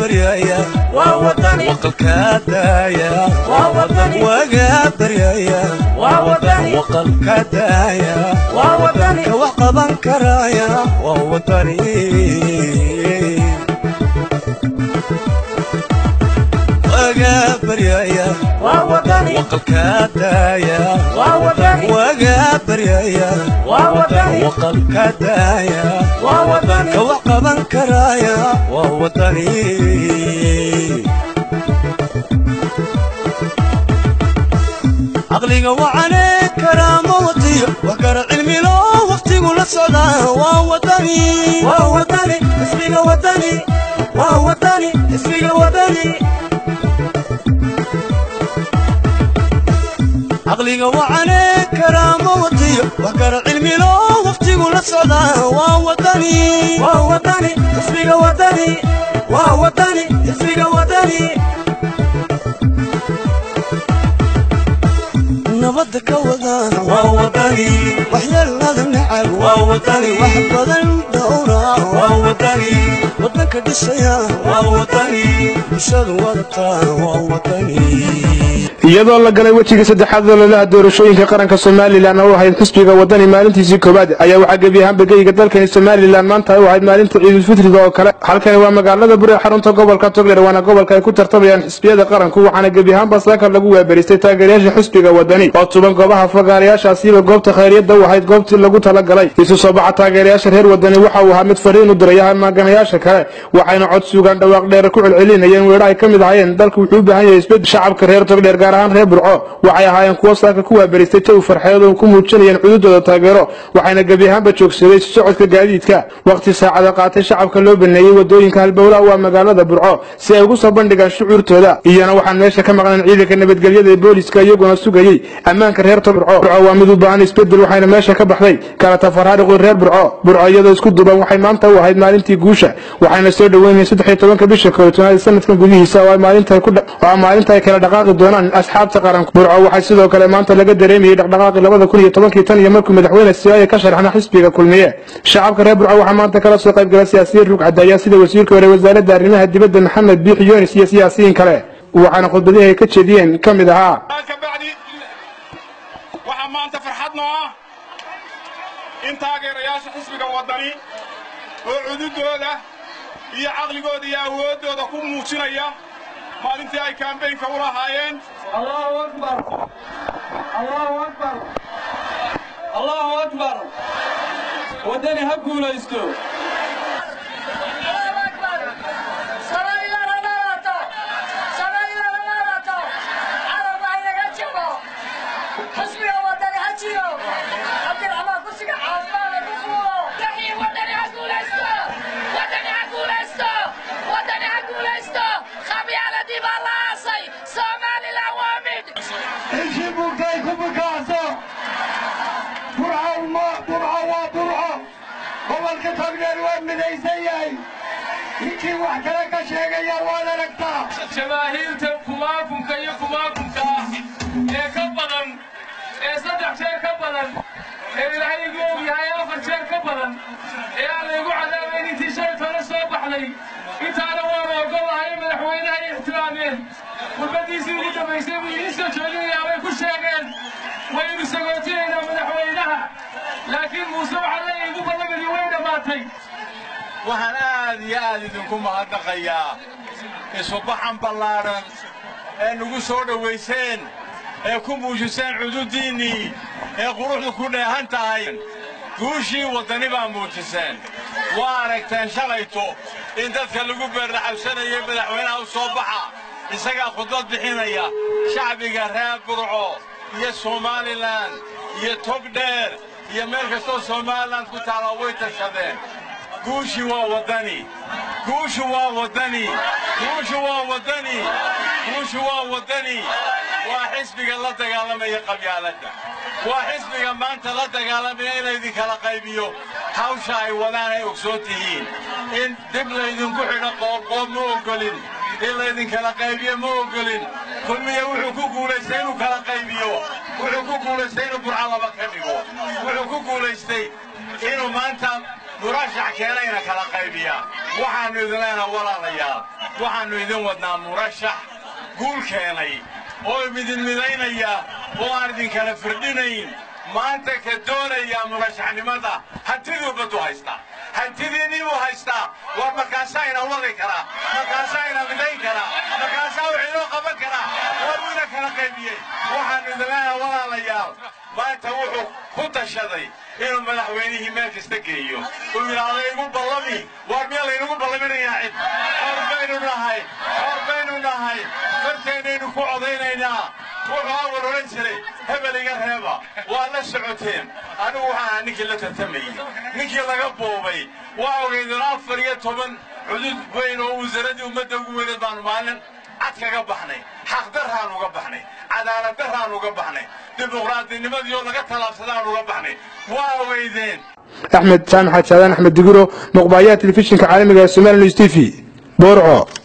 baryaya waa wadani waqalkaa daaya waa wadani wagaa baryaya waa wadani waqalkaa daaya waa wadani ka wax qaban karaya waa wadani wagaa baryaya waa wadani waqalkaa daaya waa wadani wagaa baryaya waa wadani waqalkaa daaya waa wadani ka wax qaban karaya waa wadani caqliga wacane karaamo watiyo wax kara cilmilo waqtigu la socdaa waa wadani waa wadani ismiga wadani waa wadani ismiga wadani caqliga wacane karaamo watiyo wax kara cilmilo waqtigu la socdaa waa wadani waa wadani ismiga wadani waa wadani ismiga wadani nabadda ka wada waa wadani waxyeelada nacab waa wadani wax badan dhowra waa wadani wadanka dhisaya waa wadani bulshadu wadataa waa wadani iyadoo la galay wejiga saddexaad ololaha doorashooyinka qaranka somalilan oo ahayd xisbiga wadani maalintiisii koowaad ayaa waxaa gebi ahaanba geyga dalkani somalilan maanta ay u ahayd maalinta ciidulfitriga oo kale halkani waa magaalada buri ee xarunta gobolka togler waana gobolka ay ku tartamayaan xisbiyada qaranku waxaana gebi ahaanba saaka lagu waaberistay taageerayaasha xisbiga wadani oo tuban goobaha fagaarayaashaasiiba goobta khayriyadda u ahayd goobtii lagu talagalay isu soo baxa taageerayaasha reer wadani waxa uu ahaa mid fariin u diraya maaganayaasha kale waxayna cod sugaan dhawaaq dheer ku celcelinayeen weedho ay ka mid ahayeen dalku wuxuu u baahan yahay isbedel shacabka reer togdheer gaar ahaan reer burco waxay ahaayeen kuwo saaka ku waaberistay jawi farxeed oo ku muujinayeen cududooda taageero waxayna gebi ahaanba joogsaday socodka gaadiidka waqti saacada qaatay shacabka loo baneeyey wadooyinka halbowlaha waa magaalada burco si ay ugu soo bandhigaan shucuurtooda iyana waxaan meesha ka maqnayn ciidanka nabadgelyada ee booliska iyaguna sugayey ammaanka reer burco burco waa mid u baahan isbedel waxayna meesha ka baxday kala tafaraaruqii reer burco burco iyadoo isku duban waxay maanta u ahayd maalintii guusha waxayna soo dhoweynayeen saddex iyo tobanka bisha koobtoonaad sanadkan gudihiisa oo ay maalinta ay ku dha- oo ay maalinta ay kala dhaqaaqi doonaan asxaabta qaranku burco waxay sidoo kale maanta laga dareemayey dhaqdhaqaaqii labada kun iyo tobankii tan iyo markuu madaxweyne siyaaya ka sharxna xisbiga kulmiye shacabka reer burco waxaa maanta kala soo qayb gala siyaasiyiin rug cadaaya sida wasiirka hore wasaaradda arrimaha dibadda maxamed biix yoonis iyo siyaasiyiin kale waxaana khudbadihii ay ka jeediyeen ka mid ahaa ka bacdi waxaa maanta farxad noo ah in taageerayaasha xisbiga waddani oo cududooda iyo caqligooda iyo awooddooda ku muujinaya maalintii ay kaambeynka u lahaayeen allahu akbar allahu akbar allahu akbar waddani ha guulaysto intii bugtay ku bukaaso burco ma- burco waa burco gobolka togdheer waa midaysan yahay ninkii wax kale ka sheegaya waad aragtaa jamaahiirta kumaakunka iyo kumaakunka ah ee ka badan ee saddex jeer ka badan ee ilaahay igu og yahay afar jeer ka badan ee aan laygu cadaabayn intii shalay tole soo baxday intaana waanu ogolahay madaxweynaha ay ixtiraameen khudbadiisii ugu dambaysay buu idiin soo jeedinayaa way ku sheegeen waynu sagootinaynaa madaxweynaha laakiin muuse waxaa leeyahay igu ballamadii way dhammaatay waxaan aad iyo aad idinku mahadnaqayaa isubaxan ballaadhan ee nagu soo dhowayseen ee ku muujiseen cududdiinnii ee quruxdu ku dheehan tahay guushii waddani baa muujiseen waa aragteen shalayto in dadka lagu beerdhaxabsanayay madaxweynaha u soo baxa isagaa khudbad bixinaya shacbiga reer burco iyo somalilan iyo togdheer iyo meel kastoo somalilan ku taala way tashadeen guushi waa waddani guushu waa waddani guushu waa waddani guushu waa waddani waa xisbiga la dagaalamaya qabyaaladda waa xisbiga maanta la dagaalamaya in laydinkala qaybiyo hawsha ay wadaan ay ogsoon tihiin in dib laydinku xidho qoobqoob ma oggolin in laydinkala qaybiyo ma oggolin kulmiye wuxuu ku guulaystay inuu kala qaybiyo wuxuu ku guulaystay inuu burca laba ka dhigo wuxuu ku guulaystay inuu maanta murashax keenayna kala qaybiya waxaannu idin leenaha walaalayaal waxaannu idin wadnaa murashax guul keenay oo idin midaynaya oo aan idinkala firdhinayn maanta ka doonaya murashaxnimada hantiduu baddu haystaa hantidiinnii buu haystaa war markaasaa ina wadi karaa markaasaa ina midayn karaa markaasaa wax inoo qaban karaa war wuu ina kala qaybiyey waxaannu idinleeyaha walaalayaal maanta wuxuu ku tashaday inuu madaxweynihii meel kasta geeyo uu yidhaahdo igu ballami war miya laynagu ballaminayaa cid xor baynu nahay xor baynu nahay farteennaynu ku codaynaynaa wuxuu awal odhan jiray hebel iga reeba waa la socoteen anigu waxaan ahaa ninkii la tartamayey ninkii laga boobay waa ogeydeen afar iyo toban cudud weyn oo wasaaradii ummadda ugu weyneed baanu maalin cad kaga baxnay xaqdarraan uga baxnay cadaaladdarraan uga baxnay dimuqraadinimadiioo laga tallaabsadaan uga baxnay waa ogeydeen axmed jaamac xajaadaan axmed digiro muqbaayaha telefishinka caalamiga ee somali news t v boorco